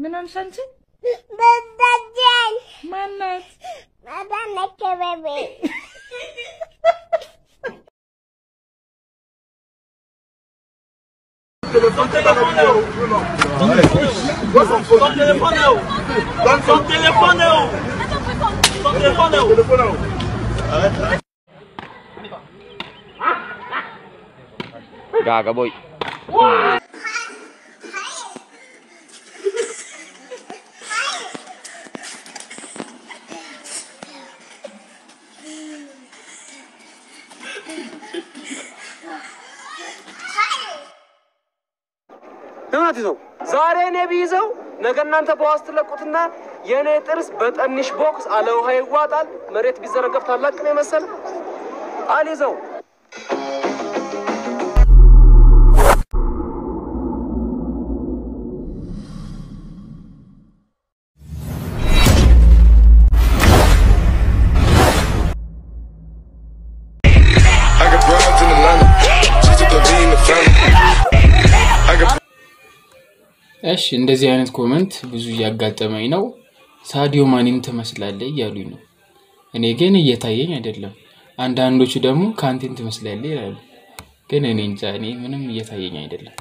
ምን ሆንሽ አንቺ? በዳጀን ማናት? ማዳነ ከበቤ Son téléphone est où Son téléphone est où Son téléphone est où Son téléphone est où Gaga boy. እውነት ይዘው ዛሬ እኔ ቢይዘው ነገ እናንተ በዋስ ትለቁትና የእኔ ጥርስ በጠንሽ ቦክስ አለ ውሃ ይዋጣል። መሬት ቢዘረገፍ ታላቅ ነው የመሰለ አልይዘው I got broads in Atlanta. Just to the lean the family. I got እሺ እንደዚህ አይነት ኮመንት ብዙ እያጋጠመኝ ነው። ሳዲዮ ማኒን ትመስላለህ እያሉኝ ነው። እኔ ግን እየታየኝ አይደለም። አንዳንዶቹ ደግሞ ካንቲን ትመስላለህ ይላሉ። ግን እኔ እንጃ፣ እኔ ምንም እየታየኝ አይደለም።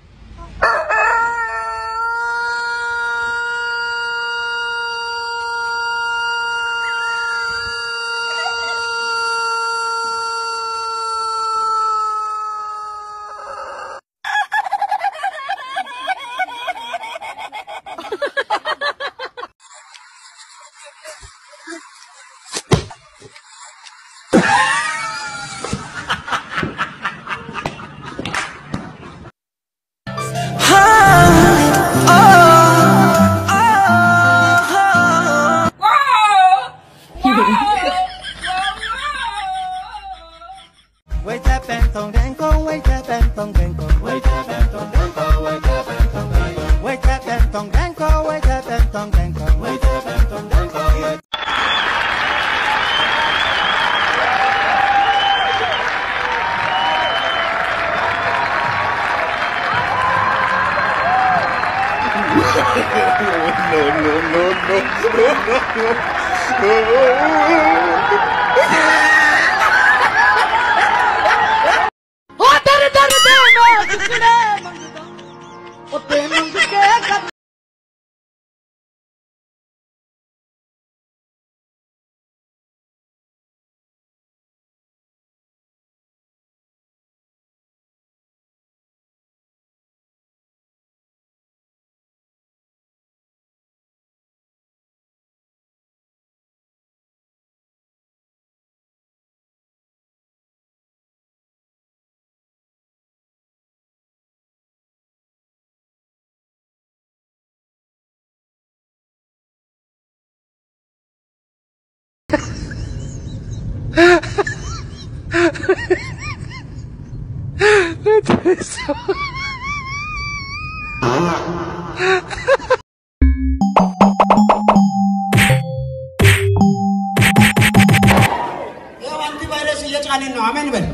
ያው አንቲቫይረስ እየጫንን ነው። አሜን በል።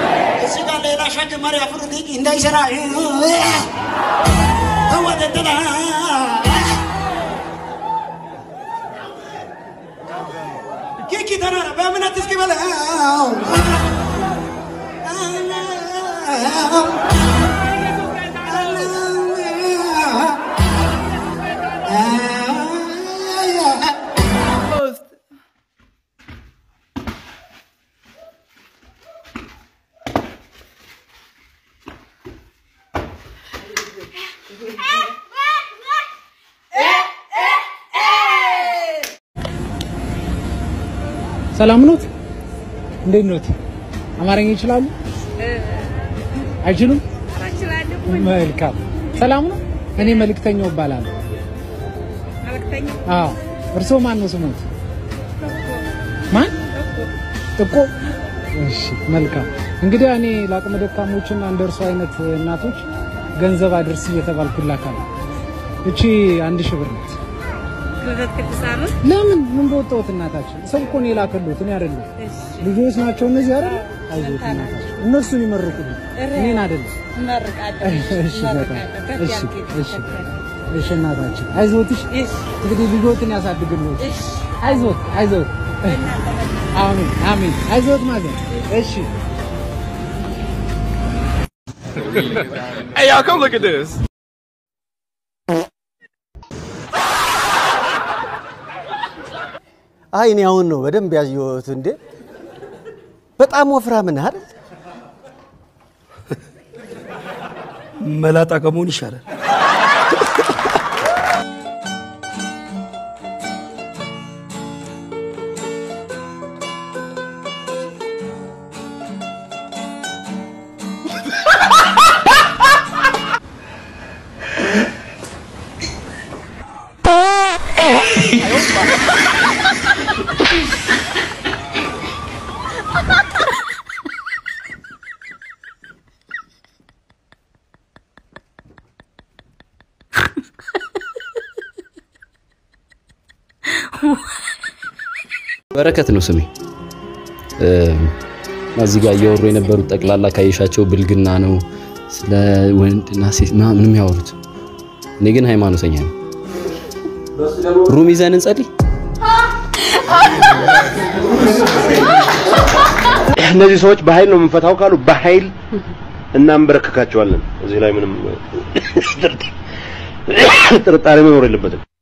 እዚህ ጋር ሌላ ሸክም መሪ አፍሩት እንዳይሰራ ወደደላ ኪኪ ተናራ በእምነት እስኪ በለ ሰላም ኖት? እንዴት ኖት? አማርኛ ይችላሉ? አይችሉም? መልካም። ሰላም ነው? እኔ መልእክተኛው እባላለሁ። አዎ። እርስዎ ማን ነው ስሞት? ማን? ጥቆ። እሺ፣ መልካም። እንግዲህ እኔ ለአቅመ ደካሞችና እንደ እርሶ አይነት እናቶች ገንዘብ አድርስ እየተባልኩ እላካለሁ። እቺ አንድ ሺህ ብር ናት። ለምን ምን በወጣሁት እናታችን ሰው እኮ ነው የላከሉት እኔ አይደለም ልጆች ናቸው እነዚህ አይደል አይዞት እናታችን እነርሱን ይመርቁልኝ እኔን አይደለም እሺ በጣም እሺ እሺ እሺ እናታችን አይዞትሽ። እንግዲህ ልጆትን ያሳድግልዎት። አይዞት አይዞት። አሜን አሜን። አይዞት ማለት እሺ። Hey, y'all, come look at this. አይ እኔ አሁን ነው በደንብ ያየሁት። እንዴ በጣም ወፍራም ነህ አይደል? መላጣ ከመሆን ይሻላል። በረከት ነው ስሜ። እዚህ ጋር እያወሩ የነበሩት ጠቅላላ ካየሻቸው ብልግና ነው፣ ስለ ወንድና ሴት ምናምን የሚያወሩት። እኔ ግን ሃይማኖተኛ ነኝ። ሩም ይዘን እንጸልይ። እነዚህ ሰዎች በኃይል ነው የምንፈታው ካሉ በኃይል እናንበረከካቸዋለን። እዚህ ላይ ምንም ጥርጣሬ መኖር የለበትም።